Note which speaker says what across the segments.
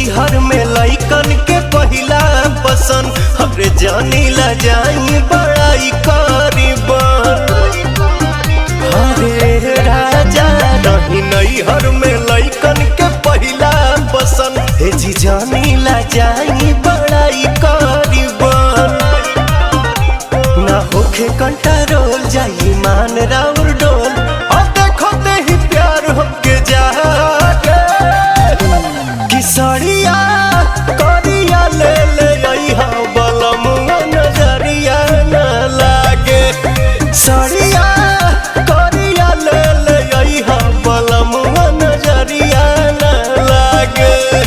Speaker 1: नैहर में लइकन के पहिला पसंद हरे जानी ला जाई बड़ाई करीबन हरे राजा रही नैहर में लइकन के पहिला पसंद हे जी जानी ला जाई बड़ाई करीबन ना होखे कंट्रोल जाई मान राउर डोल और देखो ते ही प्यार होके जागे किसरिया करिया ले ले अइहा बलमुआ नजरिया न लागे सरिया करिया ले ले अइहा बलमुआ नजरिया न लागे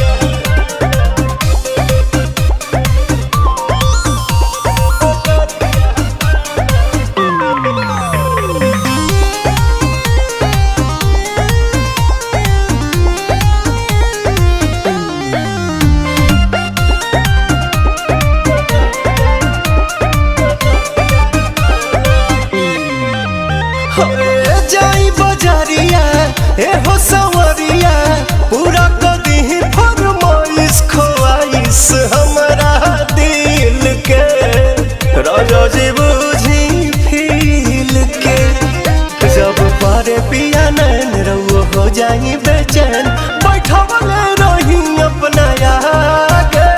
Speaker 1: हरे जाई बजारिया ए हो सवरिया पूरा कदी फरमाइश खोआइश हमरा दिल के राजा जी बुझी फील के जब पारे पिया नैन रउआ हो जाई बेचैन बैठवले रही अपना आगे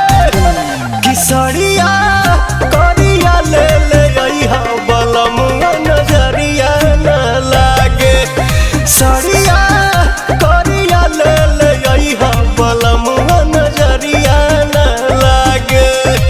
Speaker 1: किसरिया करिया ले ले अइहा बलमुआ नजरिया न लागे सरिया करिया ले ले अइहा बलमुआ नजरिया न लागे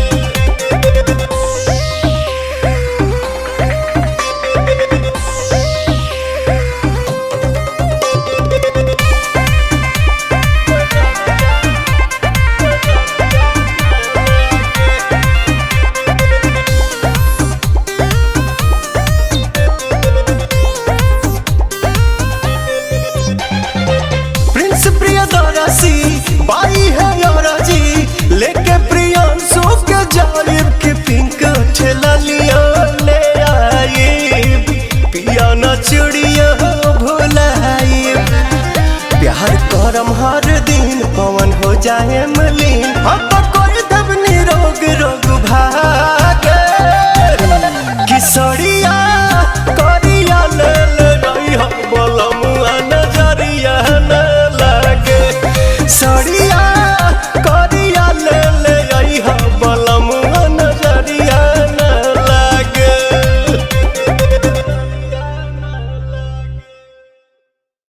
Speaker 1: प्रिंस प्रियदर्शी बाई है जी लेके प्रियांशु के जालिब के पिंक ठेला लिया ले आई पिया न चिड़िया भुलाई प्यार करम हर दिन पवन हो जाए मलिन हम तो कोई दब निरोग रोग भागे किसरिया करिया ले ले रही हम बोलम